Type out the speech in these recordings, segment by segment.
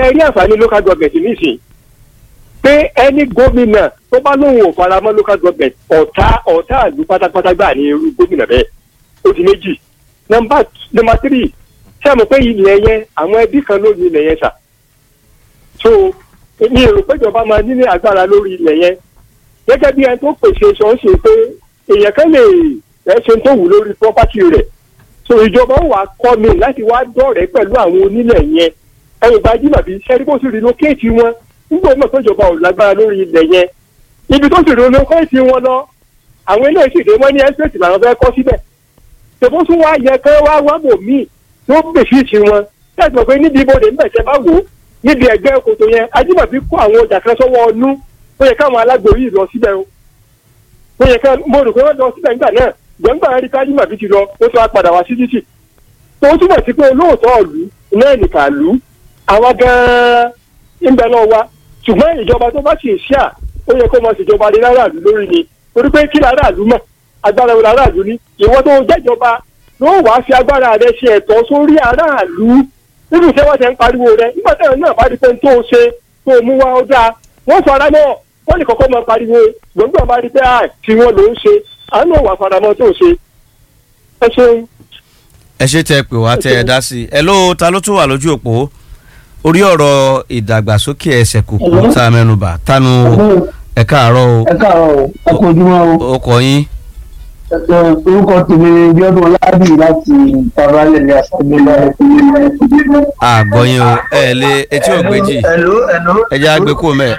ṣe rí àǹfààní local government nísìnyí pé ẹni gómìnà tó bá lóun ò fara mọ́ local government ọ̀tá ọ̀tá àlù pátápátá gbà ní irú gómìnà bẹ́ẹ̀ ó di méjì nọmba nọmba tírì ṣé àmọ́ pé ilẹ̀ yẹn àwọn ẹbí kan ló ní ilẹ̀ yẹn sà so mi ò rò pé ìjọba máa ní ní agbára lórí ilẹ̀ yẹn gẹ́gẹ́ bí ẹni tó pèsè sọ ń ṣe pé èèyàn kan lè ẹ ṣe tó wù lórí property rẹ̀ so ìjọba ó wàá kọ́ mi láti wá dọ̀rẹ́ pẹ̀lú àwọn onílẹ̀ yẹn ẹ̀yìn gba jìnnàbí sẹ́rí bó sì relocate wọn nígbà náà tó ìjọba ò lágbára lórí ilẹ̀ yẹn ibi tó sì relocate wọn lọ àwọn eléyìí sì dé wọ́n ní estate làwọn fẹ́ kọ́ síbẹ̀ tòbó tún wá yẹ kẹ́ wá wá bò míì tó gbèsè sí wọn tẹ̀sán pé níbi ibodè ńbẹ̀ tẹ́ bá wò ó níbi ẹgbẹ́ kòtò yẹn ajímọ̀bí kó àwọn ọjà kan sọ́wọ́ ọnú ó yẹ káwọn alágbò yìí lọ síbẹ̀ o ó yẹ ká mo rò pé wọ́n lọ síbẹ̀ nígbà náà gbọ̀ngbà rí kájímọ̀bí ti lọ ó tún wá padà wá sí títì tó túmọ̀ sí pé olóòótọ́ ọ̀lú náà nìkan lù ú àwa gan-an ń bẹ lọ́wọ́ wa ṣùgbọ́n ìjọba tó bá sì ṣíà ó yẹ kó mọ ṣèjọba lé láràlú lórí ni torí pé kí láràlú mọ̀ agbára wo láràlú ní ìwọ tó jẹ́jọba ló wàá fi agbára rẹ ṣe ẹ̀tọ́ sórí aráàlú nínú iṣẹ́ wọ́n ti ń pariwo rẹ nígbà tí àwọn náà bá rí pé tó o ṣe tó o mú wá ó dáa wọ́n fara mọ́ wọ́n lè kọ́kọ́ máa pariwo gbọ̀ngbọ̀n bá rí pé à tí wọ́n ló ń ṣe àánú wà fara mọ́ tó o ṣe. ẹ ṣeun. ẹ ṣe tẹ pé wá tẹ ẹ dá sí i ẹ ló ta ló tún wà lójú òpó orí ọ̀rọ̀ ìdàgbàsókè ẹsẹ̀ kùkù tá a mẹ́nubà tánu ẹ káàárọ̀ o ẹ káàárọ̀ o ẹ kú ojúmọ́ o ó kọ yín ẹ orúkọ tèmi bíọ́dún ọládì láti ìtàbálẹ̀ ní àṣàgbélẹ̀ àgbọ̀yìn o ẹ lé etí ògbéjì ẹ̀ló ẹ̀ló ẹ jẹ́ àgbẹ̀ kó mẹ́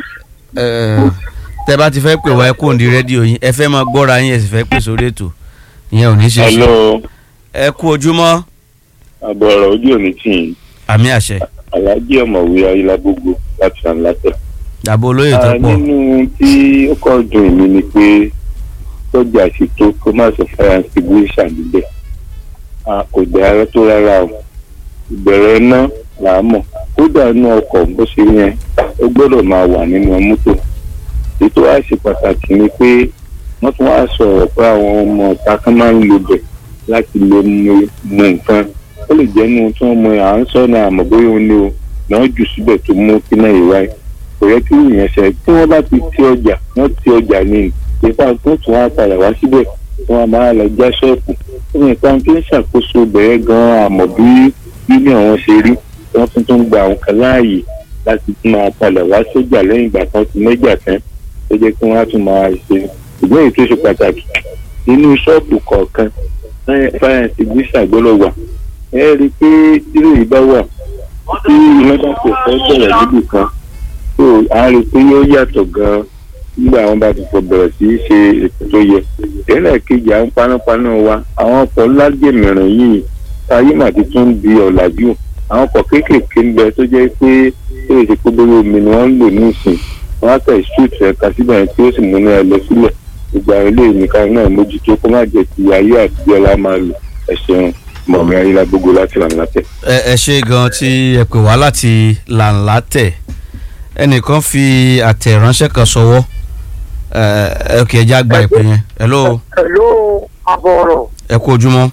ẹ tẹ bá ti fẹ́ pè wá ẹ kó ní rédíò yín ẹ fẹ́ máa gbọ́ra yín ẹ sì fẹ́ pè sórí ètò ìyẹn ò ní ṣe é ṣe hello ẹ kú ojúmọ́ àbọ̀rọ̀ ojú òní tì í àmì àṣẹ aláàjì ọ̀mọ̀wé ayélujágbogbo láti ànlátẹ̀. dàbò olóyè tó Ah, pọ̀ nínú tí ó kọ́ dùn mí ni pé sọ́jà ṣètò kó má sọ fire extinguisher níbẹ̀ Ah, kò dára tó rárá o ìbẹ̀rẹ̀ iná là á mọ̀ kódà inú ọkọ̀ bó ṣe yẹn ó gbọ́dọ̀ máa wà nínú mọ́tò ètò wa ṣe pàtàkì ni pé wọ́n tún wá sọ̀rọ̀ pé àwọn ọmọ ọ̀tá kan máa ń lo bẹ̀ láti lè mu mu nǹkan ó lè jẹ́ inú tí wọ́n mọ à ń sọ ní àmọ́ bóyá ó ní o náà jù síbẹ̀ tó mú kí náà ìwá ẹ̀ kò yẹ kí ìyẹn ṣe tí wọ́n bá ti ti ọjà wọ́n ti ọjà ní ìpá tó tún wá padà wá síbẹ̀ tí wọ́n máa lọ já ṣọ́ọ̀pù ó ní ìpá tó ń ṣàkóso bẹ̀rẹ̀ gan-an àmọ́ bí bílí àwọn ṣe rí wọ́n tún tún gba àwọn kan láàyè láti tún máa padà wá sójà lẹ́yìn ìgbà kan ti mẹ́jà tán tó jẹ́ kí wọ́n á tún máa ṣe ìgbọ́n èyí tó ṣe pàtàkì nínú ṣọ́ọ̀pù kọ̀ọ̀kan fire extinguisher gbọ́dọ̀ wà ẹ rí i pé tílé yìí bá wà tí iná bá kò fẹ́ bẹ̀rẹ̀ níbì kan tó a rí i pé yóò yàtọ̀ gan-an nígbà àwọn bá ti fọ bẹ̀rẹ̀ sí í ṣe ètò tó yẹ tẹ́lẹ̀ kejì àwọn panápaná wa àwọn ọkọ̀ lágbèmíràn yìí táyé mà ti tún di ọ̀làjú àwọn ọkọ̀ kéékèèké ń bẹ tó jẹ́ pé tó lè ṣe pé bóyá omi ni wọ́n ń lò ní ìsìn wọ́n á tẹ̀ ṣúùtù ẹ̀ka síbẹ̀ tí ó sì múná ẹ lọ sílẹ̀ gbogbo àwọn ilé ìnìkan náà mójútó kó má jẹ́ ti ayé àtijọ́ la máa lò ẹ̀ ṣeun mọ̀mí ayélujágbogbo láti là ń látẹ̀. ẹ ẹ ṣe gan tí ẹ pè wá láti làǹlà tẹ ẹnìkan fi àtẹ̀ránṣẹ́ kan sọwọ́ ẹ ẹ kì í já gba ìpè yẹn hello Hello, àbọ̀rọ̀ ẹ kú ojúmọ́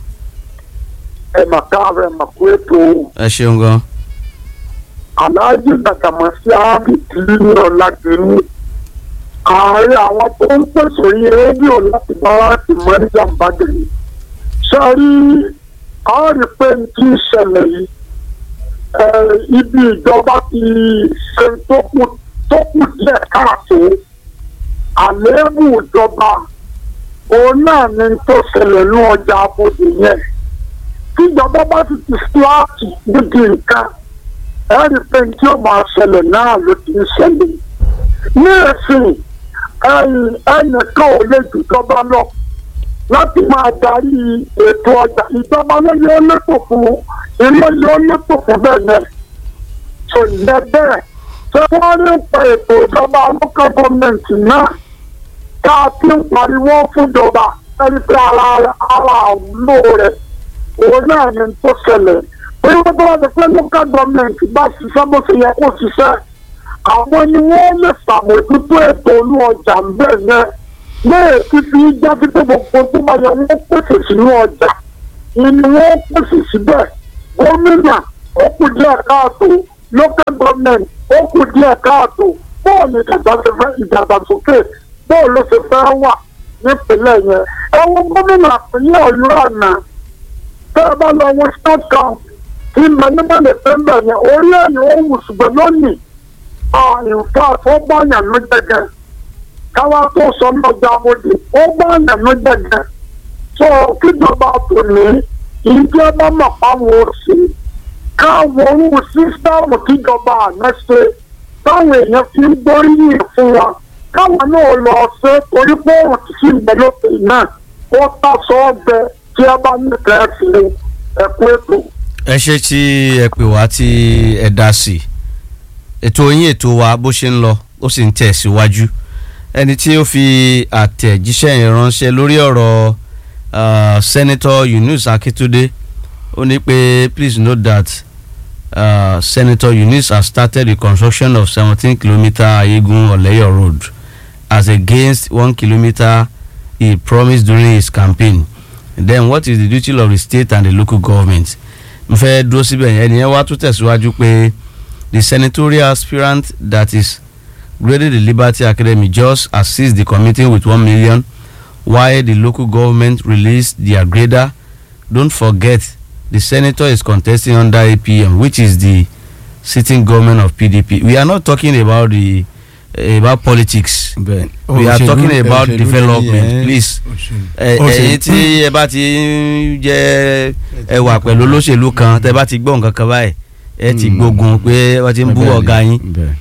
ẹ̀ mà káàárọ̀ ẹ̀ mà kú ètò ẹ ṣeun gan aláàjì gbàgbàmọ́sí áàbì tí ní ọ̀làgbẹ̀mí. ààrẹ àwọn tó ń pèsè orí rédíò láti bá láti mọ ìjàmbá gẹ̀yìn. sọ́rí a rí pé n tí ń ṣẹlẹ̀ yìí ẹ̀, ibi ìjọba ti ṣe tó kù tó kù díẹ̀ káàtó àléébù ìjọba òun náà ni tó ṣẹlẹ̀ ní ọjà abodè yẹn tíjọba bá ti ti síláàtì níbi nǹkan ẹ̀rí pé tí ó máa ṣẹlẹ̀ náà ló ti ń ṣẹlẹ̀ ní ẹ̀sìn ẹnìkan ò lè jùjọba lọ láti máa darí ètò ọjà ìjọba ló yẹ lẹ́tọ̀ fún iná yẹ lẹ́tọ̀ fún bẹ́ẹ̀ yẹn tó yẹ bẹ́ẹ̀ ṣé wọ́n rí pa ètò ìjọba local government náà tá a ti ń pariwo fúnjọba ẹni pé ara ara àwùlò rẹ̀ òun náà ni tó ṣẹlẹ̀ bí wọ́n bá wà pé local government bá ṣiṣẹ́ bó ṣe yẹ kó ṣiṣẹ́ àwọn ni wọ́n lè ṣàmójútó ètò olú ọjà ń bẹ̀ yẹn léè fífi jẹ́ pípé gbogbo tó bá yẹ wọ́n pèsè sínú ọjà ni wọ́n pèsè síbẹ̀ gómìnà ó kù díẹ̀ káàtó local government ó kù díẹ̀ káàtó bóò ní ìdàgbàsókè bóò ló ṣe fẹ́ wà nípínlẹ̀ yẹn ẹ wo gómìnà ìpínlẹ̀ ọ̀yọ́ àná tẹ́ ẹ bá lọ wo state camp tí mẹ́nìmẹ́nì fẹ́ bẹ̀ yẹn orí ẹ̀yìn ó wù ṣùgbọ́n lónìí nǹkan tó báyàn ló jẹgẹ káwá tó sọ lọ́jà àbòdì ó báyàn ló jẹgẹ tó kíjọba tó ní ìjẹ́ bá mọ̀ páwọn òsì káwọn ohun sísítàmù kíjọba àná ṣe táwọn èèyàn fi ń gbóríyìn fún wa káwọn náà lọ ṣe torí pé òun ti fi ìgbẹ́ lókè náà ó tàṣọ ọgbẹ tí ẹ bá nífẹ̀ẹ́ sí ẹ̀kú ètò. ẹ ṣe tí ẹ pè wá tí ẹ dá sí ètò yín ètò wa bó ṣe ń lọ ó sì ń tẹ̀ síwájú ẹni tí ó fi àtẹ̀jíṣẹ́ yẹn ránṣẹ́ lórí ọ̀rọ̀ uh, Senator Yunus Akitunde ó ní pé please note that uh, Senator Yunus has started the construction of seventeen kilometre Ayegun Oleyo road as against one kilometre he promised during his campaign then what is the duty of the state and the local government n fẹ́ dúró síbẹ̀ yẹn ẹni yẹn wá tún tẹ̀síwájú pé the senatorial aspirant that is graded the Liberty Academy just assist the committee with one million while the local government released their grader don't forget the senator is contesting under APM which is the sitting government of PDP we are not talking about the uh, about politics bẹ́ẹ̀ we are òṣèlú- talking about òṣèlú development nìyẹn. please ẹ Òṣèlú- ẹ̀yin tí ẹ bá ti ń jẹ ẹ wà pẹ̀lú olóṣèlú kan tẹ bá ti gbọ́ nǹkan kan báyìí ẹ ti Mm. gbógun pé wọ́n ti ń bú Bẹ́ẹ̀ ni, ọ̀gá yín bẹ́ẹ̀.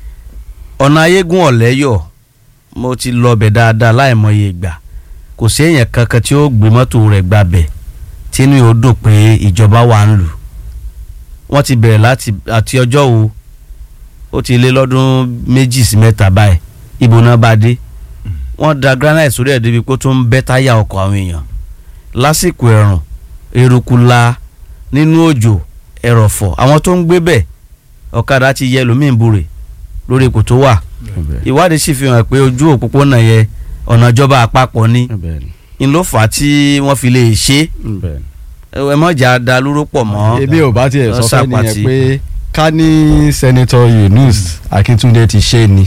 ọ̀nà ayégún ọ̀lẹ́yọ̀ mo ti lọ bẹ̀ dáadáa láìmọye ìgbà kò sí èèyàn kankan tí ó gbé mọ́tò rẹ̀ gbabẹ̀ tínú yóò dùn pé ìjọba wà ń lù wọ́n ti bẹ̀rẹ̀ láti àti ọjọ́ wo ó ti lé lọ́dún méjì sí mẹ́ta báyìí ibo náà bá dé wọ́n da granite sórí ẹ̀ débi pé ó tún ń bẹ́ táyà ọkọ̀ àwọn èèyàn lásìkò ẹ̀rùn eruku la nínú òjò ẹ̀rọ̀fọ̀ àwọn tó ń gbé bẹ̀ ọ̀kadà ti yẹ lómi ìbúrè lórí ipò tó wà bẹ́ẹ̀. ìwádìí sì fi hàn pé ojú òpópónà yẹn ọ̀nà ìjọba àpapọ̀ ni bẹ́ẹ̀ ni, n ló fà á tí wọ́n fi lè ṣe bẹ́ẹ̀ ni. ẹ mọ̀jà da lúró pọ̀ mọ́ ebi ò bá tiẹ̀ lọ sọ fẹ́ sàpàtì. nìyẹn pé ká ní senator Yunus Akíntúndé ti ṣe ni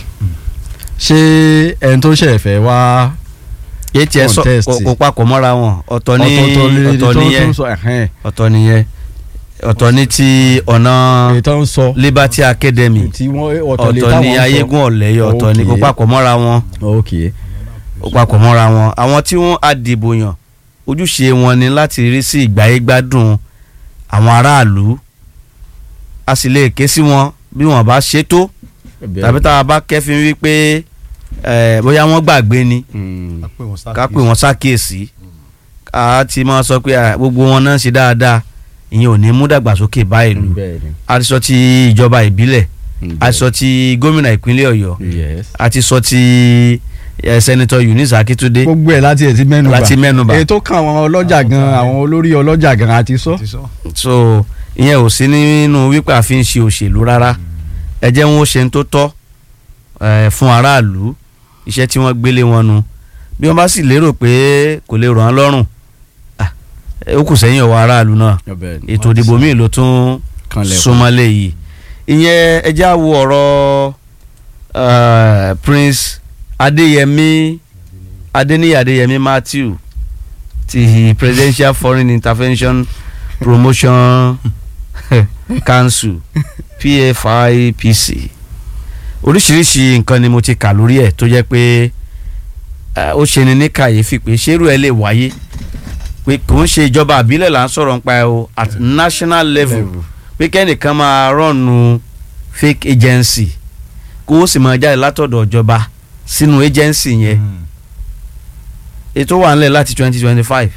ṣé ẹni tó ṣẹ̀ fẹ́ wá yé tiẹ̀ sọ contest. kò- kò papọ̀ mọ́ra wọn ọ̀tọ̀ ní ọ̀tọ̀ọ̀tọ̀ lè ọ̀tọ̀ tó nìyẹn tún sọ ẹ̀hẹ́n ọ̀tọ̀ nìyẹn ọ̀tọ̀ ní ti ọ̀nà èyí tó ń sọ Liberty Academy tí wọ́n ọ̀tọ̀ lè ọ̀tọ̀ táwọn ní ń sọ. ayégún ọ̀lẹ́yọ̀ ọ̀tọ̀ ní kò Okay. papọ̀ mọ́ra wọn ok kò papọ̀ mọ́ra wọn àwọn tí wọ́n á dìbò yàn ojúṣe wọn ni láti rí sí ìgbáyégbádùn àwọn aráàlú a sì lè ké sí wọn bí wọn bá ṣe tó tàbí tá a bá kẹ́fín wípé eh, bóyá wọ́n gbàgbé ni Mm, ká pè wọ́n ṣàkíyèsí ká ti máa sọ pé ah, gbogbo wọn náà ń ṣe dáadáa ìyẹn ò ní mú dàgbàsókè bá ìlú bẹ́ẹ̀ ni, a ti sọ ti ìjọba ìbílẹ̀ bẹ́ẹ̀ a ti sọ ti gómìnà ìpínlẹ̀ ọ̀yọ́ yes. a ti sọ ti eh, sẹ́nitọ́ Eunice Akíntúndé gbogbo ẹ̀ láti ẹ̀ ti mẹ́nu bà láti mẹ́nubà èyí tó kàn àwọn ọlọ́jà gan àwọn olórí ọlọ́jà gan àti sọ. so ìyẹn ò sí nínú wípé a fi ń ṣe òṣèlú rárá ẹ jẹ́ wọn ó ṣe ń tó tọ́ eh, fún aráàlú iṣẹ́ tí wọ́n gbélé wọn nu bí wọ́n bá sì lérò pé kò lè ràn án lọ́rùn ah, eh, ó kù sẹ́yìn ọwọ́ aráàlú náà ètò ìdìbò míì ló tún Kanlẹ̀kùn. súnmọ́lé yìí ìyẹn ẹ já wo ọ̀rọ̀ eh, Prince Adéyẹmí Adéníyì Adéyẹmí Matthew ti Presidential Foreign Intervention Promotion Council PFIPC oríṣiríṣi nǹkan ni mo ti kà lórí ẹ̀ tó jẹ́ pé eh, ó ṣe ni ní kàyéfì pé ṣérú ẹ̀ lè wáyé pé kò ń ṣe ìjọba àbílẹ̀ là ń sọ̀rọ̀ nípa ẹ̀ o at national level pé kẹ́nìkan máa rọ̀nù fake agency kó o sì máa jáde látọ̀dọ̀ ìjọba sínú agency yẹn ètò wà nílẹ̀ láti twenty twenty five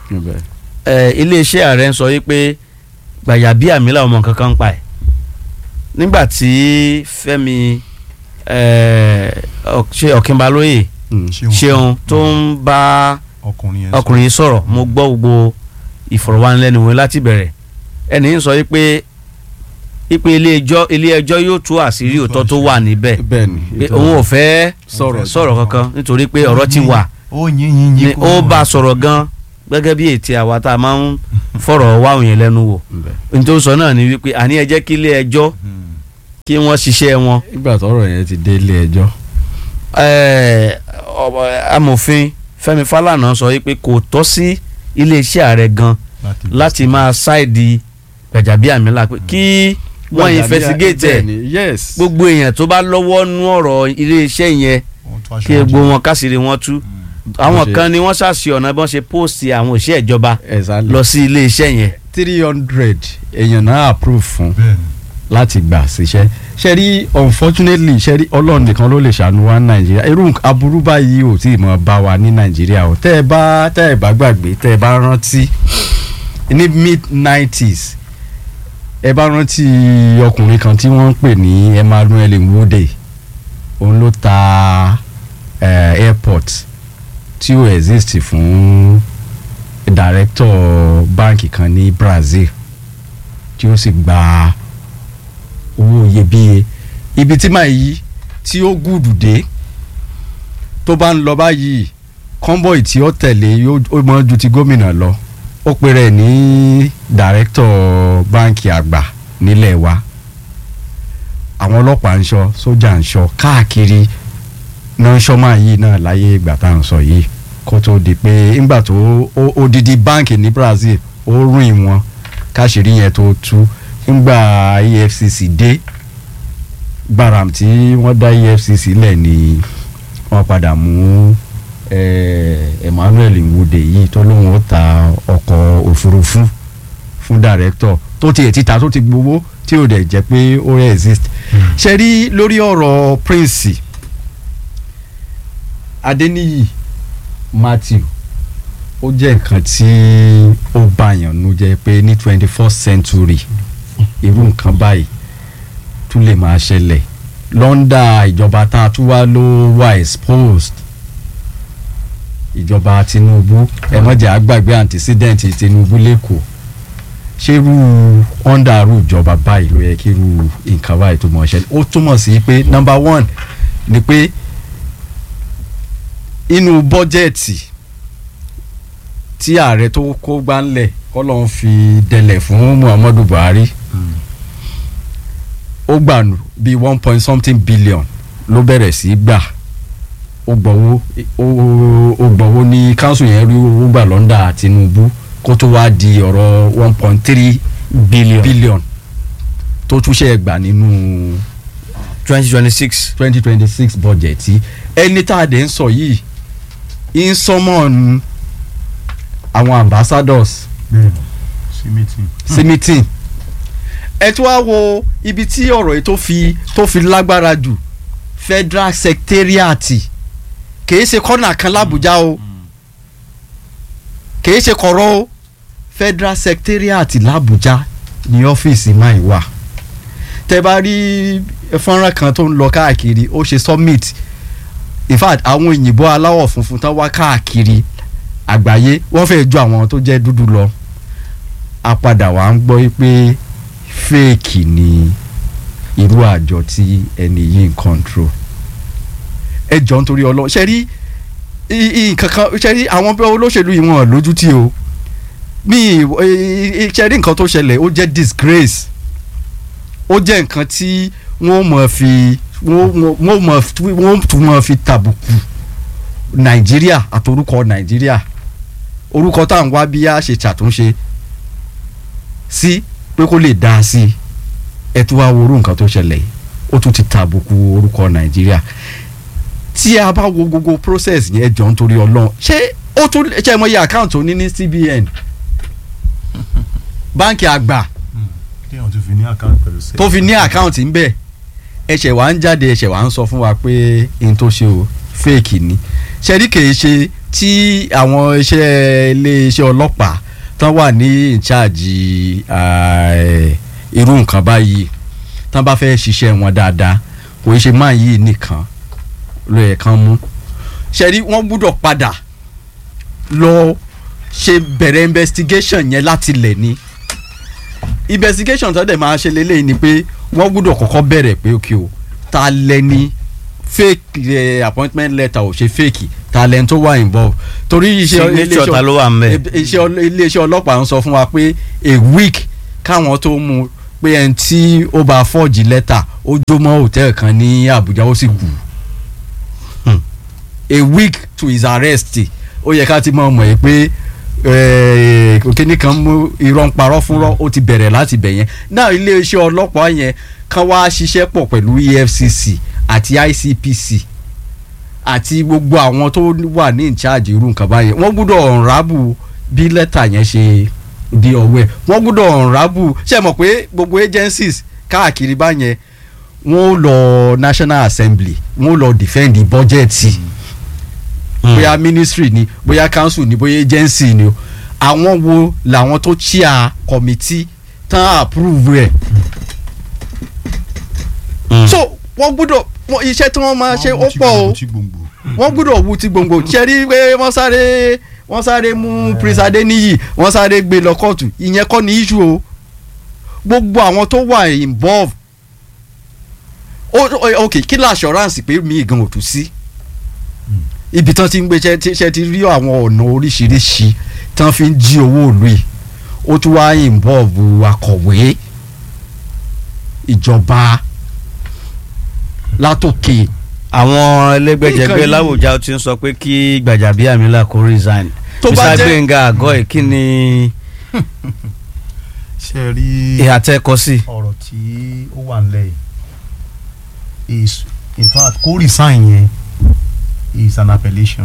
iléeṣẹ́ ààrẹ ń sọ yìí pé Gbayabíàmílà ọmọ kankan ń pa ẹ̀ nígbà tí Fẹ́mi eh, Ọ- ṣe Ọ̀kínbalóyè ṣeun tó ń bá ọkùnrin yẹn ọkùnrin yìí sọ̀rọ̀ mo gbọ́ gbogbo ìfọ̀rọ̀wánilẹ́nuwò láti bẹ̀rẹ̀ ẹni ń sọ yìí pé ipe ilé ẹjọ́ ilé ẹjọ́ yóò tú àṣírí òótọ́ tó wà níbẹ̀ bẹ́ẹ̀ni pé òun ò fẹ́ sọ̀rọ̀ sọ̀rọ̀ kankan nítorí pé ọ̀rọ̀ ti wà ó yín yín ni yín kúrò. ó bá a sọ̀rọ̀ gan gẹ́gẹ́ bí ètí àwa tá a máa ń fọ̀rọ̀ wá òun yẹn lẹ́nu wò Ǹbẹ̀. nítorí sọ náà ni wípé àní ẹ jẹ́ kí ilé ẹjọ́ Hmm. kí wọ́n ṣiṣẹ́ wọn. nígbà tọ́rọ̀ yẹn ti dé ilé ẹjọ́ Eh, ọba- amòfin Fẹ́mi Fálànà sọ wípé kò tọ́ sí iléeṣẹ́ ààrẹ gan láti máa ṣáìdì Gbajabiamila pé kí wọ́n investigate ẹ̀ Bẹ́ẹ̀ni, yes gbogbo èèyàn tó bá lọ́wọ́ nú ọ̀rọ̀ iléeṣẹ́ yẹn kí gbogbo wọn kásìrì wọn tú àwọn ṣe- kan ni wọ́n ṣàṣì ọ̀nà bí wọ́n ṣe post àwọn òṣìṣẹ́ ìjọba exactly lọ sí iléeṣẹ́ yẹn. three hundred èèyàn náà approve fún láti gbà síṣẹ́ ṣe rí unfortunately ṣe rí ọlọ́run nìkan ló lè ṣàánú wa ní nàìjíríà irú nǹkan- aburú báyìí ò tí ì mọ̀ bá wa ní nàìjíríà o tẹ́ ẹ bá tẹ́ ẹ bá gbàgbé tẹ́ ẹ bá rántí ní mid nineties ẹ bá rántí ọkùnrin kan tí wọ́n ń pè ní Emmanuel Nwode òun ló ta eh, airport tí ó exist fún director báǹkì kan ní Brazil tí ó sì gba owó iyebíye ibi tí màá yí tí ó gùdù dé tó bá ń lọ báyìí convoy tí ó tẹ̀lé yóò ó mọ ju ti gómìnà lọ ó pe rẹ̀ ní director báǹkì àgbà nílẹ̀ wa àwọn ọlọ́pàá ń ṣọ́ sójà ń ṣọ́ káàkiri náà ṣọ́mà yìí náà láyé ìgbà tá à ń sọ yìí kó tó di pé ńgbà tó ó- odidi báǹkì ní Brazil ó rìn wọn káṣírí yẹn tó tú ńgbà EFCC dé gbaram tí wọ́n dá EFCC lẹ̀ ni wọ́n padà mú eh, Emmanuel Nwude yìí tó lóun ó ta ọkọ̀ òfurufú fún director tó tiẹ̀ ti ta tó ti gbowó tí ò dẹ̀ jẹ́ pé ó exist ṣe rí lórí ọ̀rọ̀ Prince Adeniyi Matthew ó jẹ́ nǹkan tí ó bàyàn nu jẹ́ pé ní twenty first century irú nǹkan báyìí tún lè máa ṣẹlẹ̀ lọ́ndà ìjọba tá a tún wá ló wà exposed ìjọba Tinubu ẹ má jẹ́ àgbàgbé antecedent Tinubu lẹ́kọ̀ọ́ ṣé irú ọ̀ndà irú ìjọba báyìí ló yẹ kí irú nǹkan báyìí tó mọ̀ ṣẹlẹ̀ ó túmọ̀ sí pé number one ni pé inú bọ́jẹ̀tì tí ààrẹ tó kó gbánlẹ̀ kọ́lọ́n fi dẹlẹ̀ fún Muhammadu Buhari ó gbà nù bíi one point something billion ló bẹ̀rẹ̀ sí í gbà ó gbọ́wọ́ ó- ó gbọ́wọ́ ní council yẹn rí owó gbà lọ́ndà Tinubu kó tó wá di ọ̀rọ̀ one point three billion billion tó túnṣe gbà nínú twenty twenty six. twenty twenty six budget tí ẹni tá a dẹ̀ ń sọ yìí ń sọmọ́ọ̀nù àwọn ambassadors sí meeting ẹ tún wá wo ibi tí ọ̀rọ̀ yìí tó fi tó fi lágbára jù federal secretariat kìí ṣe kọ́nà kan lábújá o kìí ṣe kọ̀rọ̀ o federal secretariat làbújá ní ọ́fíìsì máa wà tẹ bá rí fọ́nrán kan tó ń lọ káàkiri ó ṣe summit in fact àwọn òyìnbó aláwọ̀ funfun tán wá káàkiri àgbáyé wọ́n fẹ́ẹ́ ju àwọn tó jẹ́ dúdú lọ a padà wá ń gbọ́ pé fake ni irú àjọ tí ẹni yìí ń control ẹ jọ nítorí ọlọ́ ṣe rí i- i- nǹkan kan ṣe rí àwọn bí olóṣèlú yìí wọn lójú tí o mi ì- ì- ṣe rí nǹkan tó ṣẹlẹ̀ ó jẹ́ disgrace ó jẹ́ nǹkan tí wọ́n mọ̀ fi wọ́n wọ́n- wọ́n mọ̀ fi- wọ́n tún mọ̀ fi tàbùkù nàìjíríà àtorúkọ nàìjíríà orúkọ tá à ń wá bí a ṣe ṣàtúnṣe sí pé kó lè dáa sí i ẹ tún wá wo orú nǹkan tó ṣẹlẹ̀ yìí ó tún ti tàbùkù orúkọ nàìjíríà tí a bá wo gbogbo process yẹn jọ nítorí ọlọ́run ṣé ó tún ṣe mọ iye àkáǹtì òní ní CBN báńkì àgbà téèyàn tún fi ní àkáǹtì pẹ̀lú sẹ́yìn. tó fi ní àkáǹtì ńbẹ ẹ̀ṣẹ̀ wà ń jáde ẹ̀ṣẹ̀ wà ń sọ fún wa pé n tó ṣe o fake ni ṣẹ́rí kìí ṣe tí àwọn iṣẹ́ iléeṣẹ́ ọlọ́pàá tán wà ní ìcháàjì irú nǹkan báyìí tán bá fẹ́ ṣiṣẹ́ wọn dáadáa kò í ṣe máa yìí nìkan ló yẹ kán mú ṣẹ́rí wọ́n gbúdọ̀ padà lọ ṣe bẹ̀rẹ̀ investigation yẹn láti lẹ̀ ni investigation tó dẹ̀ máa ṣe lélẹ́yìn ni pé wọ́n gbúdọ̀ kọ́kọ́ bẹ̀rẹ̀ pé ok o ta lẹni fake eh, appointment letter ò ṣe fake ta lẹni tó wà involve torí iṣẹ́ Signature ta ló wà ńbẹ̀? iṣẹ́ ọl- iléeṣẹ́ ọlọ́pàá ń sọ fún wa pé a week káwọn tó mú pé ẹni tí ó bá fọ́ọ̀jì lẹ́tà ó jó mọ́ hòtẹ́ẹ̀lì kan ní Àbújá ó sì kú a week to his arrest ó yẹ ká ti mọ̀ mọ̀ ẹ́ pé kíní kan mú irọ́ ń parọ́ fúnrọ́ ó ti bẹ̀rẹ̀ láti bẹ̀ yẹn náà iléeṣẹ́ ọlọ́pàá yẹn kan wá ṣiṣẹ́ pọ̀ pẹ̀lú EFCC àti ICPC àti gbogbo àwọn tó wà ní ìcháàjì irú nǹkan báyẹn wọ́n gbọ́dọ̀ ọ̀nrábù bí lẹ́tà yẹn ṣe di ọwọ́ ẹ̀ wọ́n gbọ́dọ̀ ọ̀nrábù ṣe mọ̀ pé gbogbo agencies káàkiri báyẹn wọ́n lọ National Assembly wọ́n lọ defend the budget bóyá ministry ni bóyá council ni bóyá agency ni o àwọn wo làwọn tó chair committee tán approve rẹ̀ so wọ́n gbọ́dọ̀ iṣẹ́ tí wọ́n máa ṣe ó pọ̀ o wọ́n gbọ́dọ̀ wu ti gbòǹgbò ṣe rí pé wọ́n sáré wọ́n sáré mú Prince Adeniyi wọ́n sáré gbé lọ kóòtù ìyẹn kọ́ ni issue o gbogbo àwọn tó wà involve ok kí ló assurance pé mi gan ò tún sí ibi tán ti ń gbé ṣe ti rí àwọn ọ̀nà oríṣiríṣi tán fi ń jí owó ìlú yìí ó tún wá involve akọ̀wé ìjọba látòkè. àwọn ẹlẹgbẹjẹgbẹ láwùjá ti ń sọ pé kí Gbajabiamila kó resign Mr. Gbenga àgọ́ ẹ̀ kí ni ṣe rí ìhà tẹ́ kọ sí. ọ̀rọ̀ tí ó wà nílẹ̀ yìí is in fact kó resign yẹn is an appellation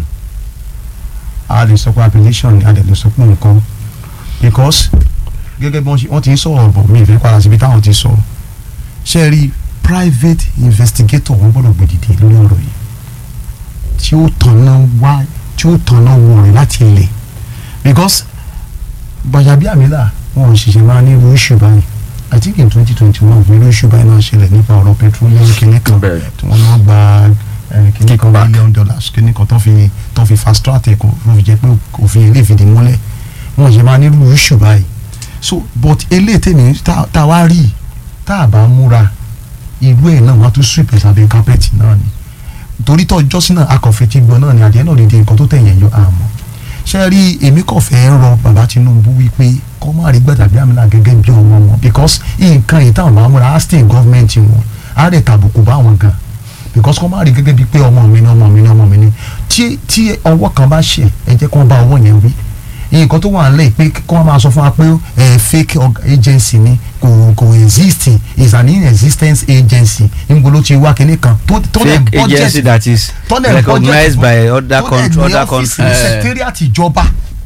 a lè sọ pé appellation ni a lè sọ pé nǹkan because gẹ́gẹ́ bí wọ́n ti ń sọ̀rọ̀ bọ̀ mí ìfẹ́ padà síbi táwọn ti sọ ṣe rí private investigator wọn gbọ́dọ̀ gbèdìde lórí ọ̀rọ̀ yìí tí ó tanná wá tí ó tanná wọ rẹ̀ láti ilẹ̀ because Gbajabiamila wọn ò ṣiṣẹ́ máa ní irú issue báyìí I think in twenty twenty one irú issue báyìí náà ṣẹlẹ̀ nípa ọ̀rọ̀ petroleum kìnìún kan tí wọ́n náà gba kìnìún kan million dollars kìnìún kan tó fi tó fi fast track ẹ̀ kò fi jẹ́ pé òfin ilé ìfìdí múlẹ̀ wọn ò ṣe máa ní irú issue báyìí so but eléyìí tèmi tá a wá rí tá a bá múra irú ẹ̀ náà wọ́n á tún sweep ẹ̀ sábẹ́ kápẹ́ẹ̀tì náà ni torí tó jọ́sìn náà akọ̀fẹ́ ti gbọ́ náà ni àdéhùn náà lè di nǹkan tó tẹ̀yẹ̀ yọ àmọ́ ṣe rí èmi kò fẹ́ rọ bàbá Tinubu wípé kọ́ má rí Gbajabiamila gẹ́gẹ́ bí ọmọ wọn because nǹkan yìí táwọn máa múra á state government wọn á rẹ̀ tàbùkù bá wọn gan because kọ́ má rí gẹ́gẹ́ bí pé ọmọ mi ni ọmọ mi ni ọmọ mi ni tí tí ọwọ́ kan bá ṣe ẹ jẹ́ kó bá ọwọ́ yẹn wí nǹkan tó wà nílẹ̀ pé kí wọ́n máa sọ fún wa pé ẹ fake agency ni kò kò exist is an inexistence agency níbo ló ti wá kinní kan tó tó lẹ̀ fake agency that is recognized by other country other countries. secretariat ìjọba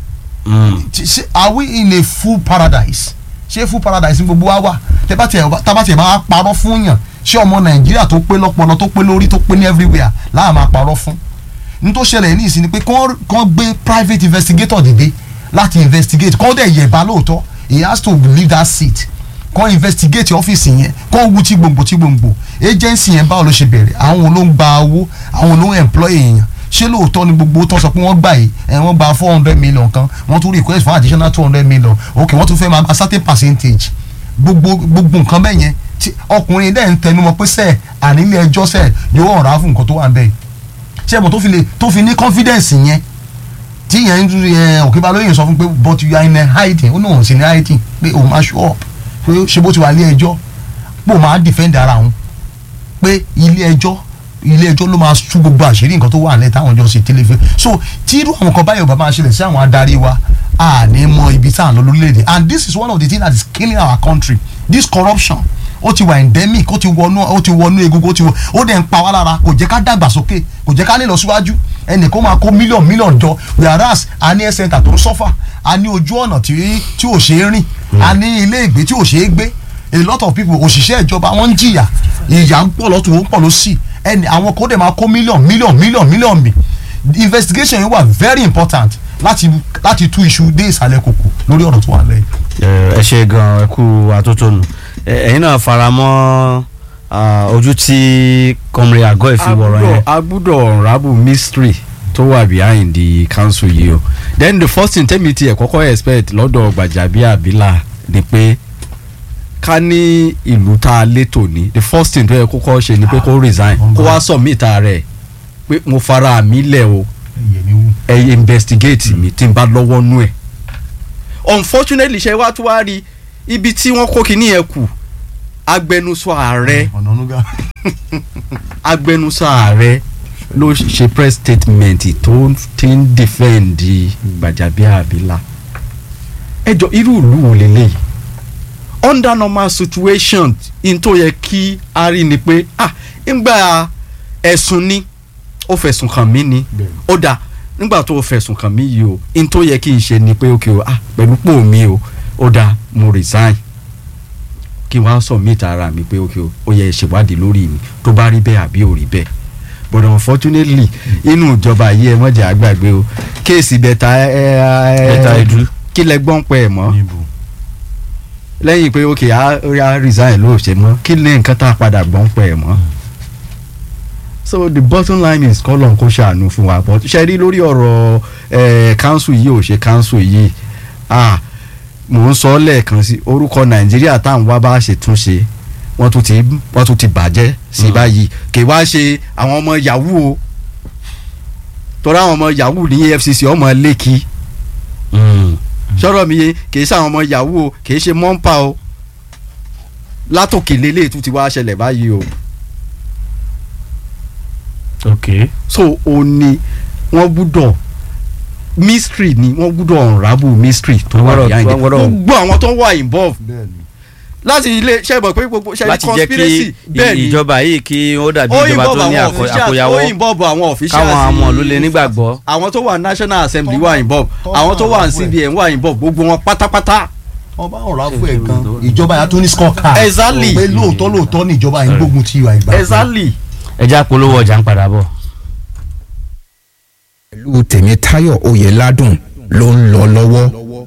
ṣe are we in a full paradise ṣé full paradise gbogbo wa wà tábà tiẹ̀ máa parọ́ fún yàn ṣé ọmọ nàìjíríà tó pé lọ́pọlọ tó pé lórí tó pé ní everywhere láà máa parọ́ fún ní tó ṣẹlẹ̀ ní ìsìn ni pé kán gbé private investigator dìde láti investigate kọ́ dẹ̀ yẹ̀bá lóòótọ́ he has to leave that seat kọ́ investigate ọ́fíìsì yẹn kọ́ wu tí gbòǹgbò tí gbòǹgbò agency yẹn báwo ló ṣe bẹ̀rẹ̀ àwọn ló ń gba owó àwọn ló ń employ èèyàn ṣé lóòótọ́ ni gbogbo tó sọ pé wọ́n gbà yìí ẹ̀ wọ́n gba four hundred million kan wọ́n tún request for additional two hundred million ok wọ́n tún fẹ́ máa gba certain percentage gbogbo gbogbo nǹkan bẹ́ẹ̀ yẹn tí ọkùnrin dẹ̀ ń tẹnu mọ́ pé sẹ́ẹ̀ ànílé ẹjọ́ sẹ́ẹ̀ yóò ọ̀rá fún nǹkan tó wà ń bẹ́ẹ̀ ṣé ẹ̀mọ́ tó fi lè tó fi ní confidence yẹn tí yẹn ń yẹn òkè balóyè sọ fún pé but you are in a hiding ó náà ò sí ní hiding pé òun máa show up pé ṣe bó ti wà ilé ẹjọ́ pé òun máa defend ara òun pé ilé ẹjọ́ ilé ẹjọ́ ló máa tú gbogbo àṣírí nǹkan tó wà nílẹ̀ táwọn ọjọ́ ṣe tẹ́lẹ̀ fẹ́ so tí irú àwọn kan báyọ̀ bá máa ṣẹlẹ̀ sí àwọn adarí wa a ní mọ ibi tá à ń lọ lórílẹ̀‐èdè and this is one of the things that is killing our country this corruption ó ti wà endemic ó ti wọnú ó ti wọnú egungun ó ti wọ ó dẹ̀ ń pa wá lára kò jẹ́ ká dàgbàsókè kò jẹ́ ká lè lọ síwájú ẹnì kó máa kó mílíọ̀nù mílíọ̀nù jọ whereas a ní health center tó ń sọ́fà a ní ojú ọ̀nà tí tí ò ṣeé rìn a ní ilé ìgbé tí ò ṣeé gbé a lot of people òṣìṣẹ́ ìjọba wọ́n ń jìyà ìyà ń pọ̀ lọ́tún ó ń pọ̀ lọ́sì ẹnì àwọn kó dẹ̀ máa kó mílíọ̀nù mílíọ̀nù mílíọ̀nù mílíọ̀nù mi investigation yìí wà very important láti láti tú iṣu dé ìsàlẹ̀ kòkò lórí ọ̀rọ̀ tó wà lẹ́yìn. ẹ ṣe gan ẹ kú àtótónu ẹ̀yin náà faramọ́ ojú tí kọmrin àgọ́ ìfiwọ̀rọ̀ yẹn. a gbúdọ̀ unravel mystery tó wà behind the council yìí o then the first thing tẹ́mi tiẹ̀ kọ́kọ́ expect lọ́dọ̀ Gbajabiamila ni pé ká ní ìlú tá a létò ní the first thing tó yẹ kókó ṣe ni pé kó resign kó wá submit rẹ̀ pé mo fara mi lẹ̀ o ẹ investigate mi tí n bá lọ́wọ́ nú ẹ̀ unfortunately ṣe wá tó wá rí ibi tí wọ́n kó kinní yẹn kù agbẹnusọ ààrẹ ọ̀nà onúgà. agbẹnusọ ààrẹ ló ṣe press statement tó ti ń defend Gbajabiamila ẹjọ irú ìlú wo lélẹ́yìí under normal situation in tó yẹ kí a rí ni pé ah ńgbà ẹ̀sùn ni ó fẹ̀sùn kàn mí ni ó dáa nígbà tó o fẹ̀sùn kàn mí yìí o in tó yẹ kí n ṣe ni pé ok o ah pẹ̀lú pò mí o ó dáa mo resign kí n wá submit ara mi pé ok o ó yẹ ìṣèwádìí lórí mi tó bá rí bẹ́ẹ̀ àbí ò rí bẹ́ẹ̀ but unfortunately inú ìjọba yìí ẹ mọ̀jà àgbàgbé o kéèsì bẹ́ta ẹ ẹ Bẹ́tà Edu. kí lẹ gbọ́n pẹ́ ẹ̀ mọ́ níbo lẹ́yìn pé ok a a resign ló ṣe mọ́ kí lè nǹkan tá a padà gbọ́n pẹ́ ẹ̀ mọ́ so the bottom line is kọ́lọ̀ kó ṣàánú fún wa but ṣe rí lórí ọ̀rọ̀ ẹ̀ council yìí ò ṣe council yìí ah mò ń sọ lẹ́ẹ̀kan sí orúkọ nàìjíríà táwọn wá bá ṣe tún ṣe wọ́n tún ti wọ́n tún ti bàjẹ́ sí báyìí kì í wá ṣe àwọn ọmọ yahoo o torí àwọn ọmọ yahoo ní efcc ọmọ lẹ́kì sọ̀rọ̀ mi yé kì í ṣe àwọn ọmọ yahoo o kì í ṣe mọ́ńpà o látòkè lélẹ̀ tún ti wá ṣẹlẹ̀ báyìí o ok so o ní wọ́n gbúdọ̀ mystery ni wọ́n gbúdọ̀ unravel mystery tó wà Wọ́n gbọ́dọ̀- behind it wọ́n gbọ́dọ̀- gbogbo àwọn tó wà involved bẹ́ẹ̀ni láti ilé ṣe mọ̀ pé gbogbo ṣe láti jẹ́ conspiracy kí bẹ́ẹ̀ ni ìjọba yìí kí ó dàbí ó ìjọba involve tó ní àwọn àkó- officials àkóyawọ́ ó involve àwọn officials káwọn àmọ́ ló lè nígbàgbọ́. àwọn tó wà national assembly Tó wà wà- involve tó àwọn wà tó wà ní involve. cbn wà involve gbogbo wọn pátápátá ọba ọ̀rọ̀ afọ ẹ̀ gan ìjọba yà tó ní score card Exactly. pé lóòótọ́ lóòótọ́ ní ìjọba yìí gbógun ti ìwà ìgbà exactly. ẹja polówó ọjà ń padà bọ̀. pẹ̀lú tèmítáyọ̀ oyèládùn ló ń lọ lọ́wọ́.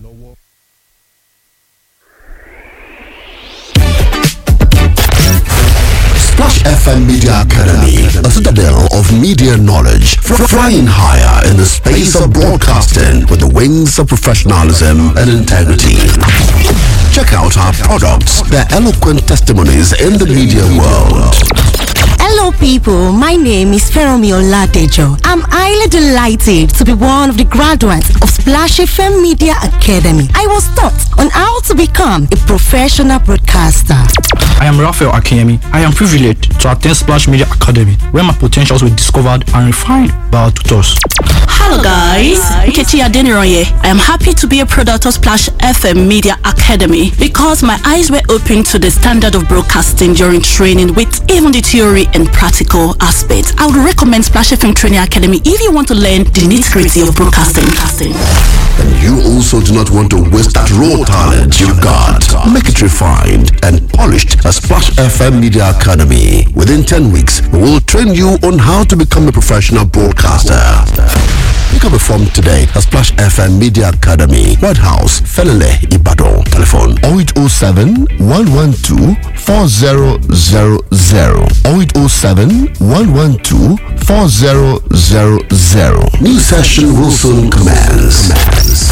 Splash FM Media Academy, a citadel of media knowledge, fr- flying higher in the space of broadcasting with the wings of professionalism and integrity. Check out our products, their eloquent testimonies in the media world. Hello, people. My name is Feromi Oladejo. I'm highly delighted to be one of the graduates of Splash FM Media Academy. I was taught on how to become a professional broadcaster. I am Raphael Akemi. I am privileged to attend Splash Media Academy, where my potentials were discovered and refined by our tutors. Hello guys, Nkechi Adeniroye. I am happy to be a product of Splash FM Media Academy because my eyes were opened to the standard of broadcasting during training with even the theory and practical aspects. I would recommend Splash FM Training Academy if you want to learn the nitty-gritty of broadcasting. And you also do not want to waste that raw talent you've got. Make it refined and polished at Splash FM Media Academy. Within 10 weeks, we will train you on how to become a professional broadcaster. Pick up a form today at Splash FM Media Academy, White House, Felele, Ibadan. Telephone 0807 112 4000 0807 112 4000. New session will soon commence.